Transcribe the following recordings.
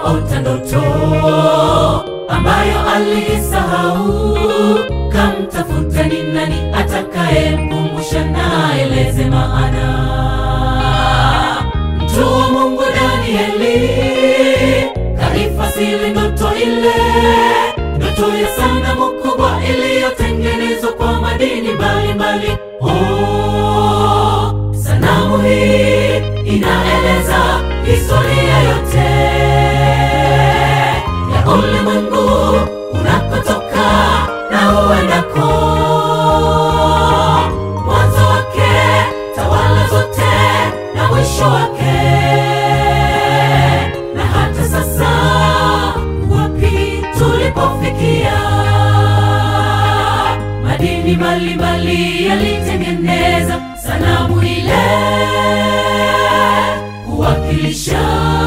akaota ndoto ambayo aliisahau. Kamtafuta ni nani atakayemkumbusha na aeleze maana. Mtu wa Mungu Danieli kaifasiri ndoto ile, ndoto ya sanamu kubwa iliyotengenezwa kwa madini mbalimbali. Oh, sanamu hii inaeleza historia yote ya ulimwengu unakotoka na uendako, mwanzo wake, tawala zote na mwisho wake, na hata sasa wapi tulipofikia. Madini mbalimbali yalitengeneza sanamu ile kuwakilisha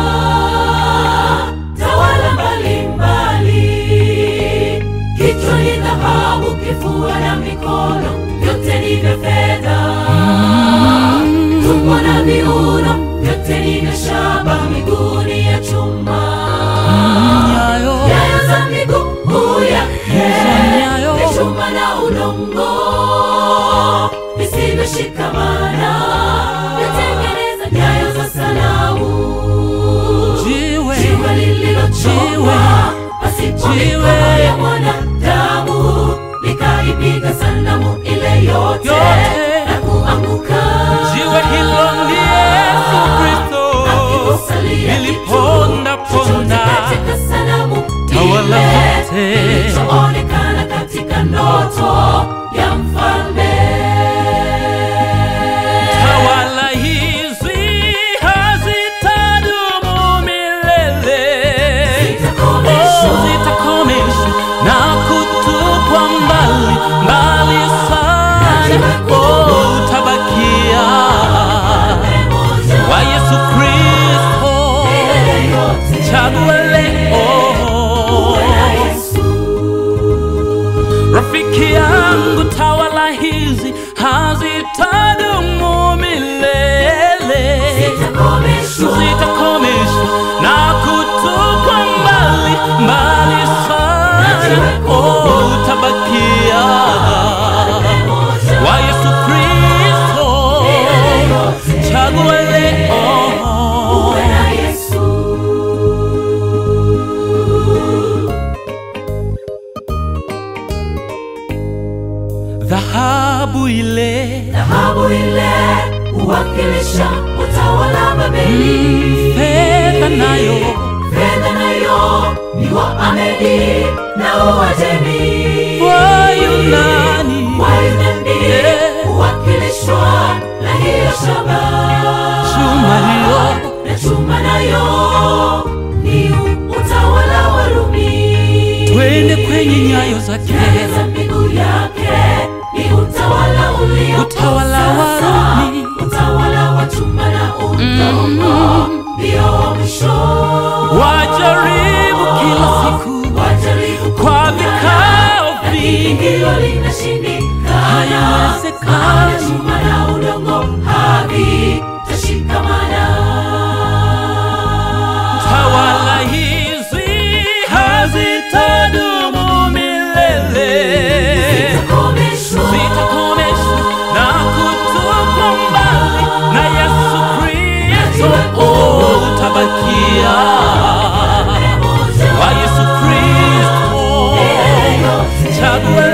tawala mbalimbali. Kichwa ni dhahabu, kifua na mikono vyote ni vya fedha. Tumbo na viuno vyote ni vya shaba, miguu ni ya chuma. Nyayo Nyayo za miguu yake nyayo. ni chuma na udongo visivyoshikamana, vyatengeneza nyayo za sanamu. jiwe Jiwe lililochongwa pasipo Jiwe. mikono ya mwanadamu likaipiga sanamu ile yote Yote. na kuanguka. jiwe hilo ni Yesu Kristo Akikusalia liliponda kitu chochote ponda katika sanamu Tawala ile zote. kilichoonekana katika ndoto ya mfalme. tawala hizi hazitadumu milele Zitakomeshwa. Oh, zitakomeshwa na kutupwa mbali mbali sana oh, utabakia wa Yesu Kristo Milele yote. chagua leo Uwe na Yesu. Rafiki yangu, tawala hizi hazitadumu milele, Zitakomeshwa. zitakomeshwa na kutupwa mbali mbali sana. Oh, utabakia wa Yesu Kristo, Milele yote. chagua leo. Uwe na Yesu. Dhahabu ile Dhahabu ile huwakilisha utawala Babeli. fedha nayo Fedha nayo ni wa Amedi na Uajemi. wa Yunani Wayunani Yeah. huwakilishwa na hiyo shaba. chuma hiyo na chuma nayo ni utawala wa Rumi. twende kwenye nyayo zake Nyayo za miguu yake ni utawala ulio Utawala wa sasa. Rumi. utawala wa chuma na udongo ndio wa mwisho. wajaribu kila siku Wajaribu kwa kung'ang'ana, vikao lakini vingi hilo linashindikana. Haiwezekani. Maana chuma na udongo havitashikamana. tawala hizi hazitadumu milele Zitakomeshwa. zitakomeshwa na kutupwa mbali na Yesu Kristo oh, utabakia wa Yesu Kristo chagua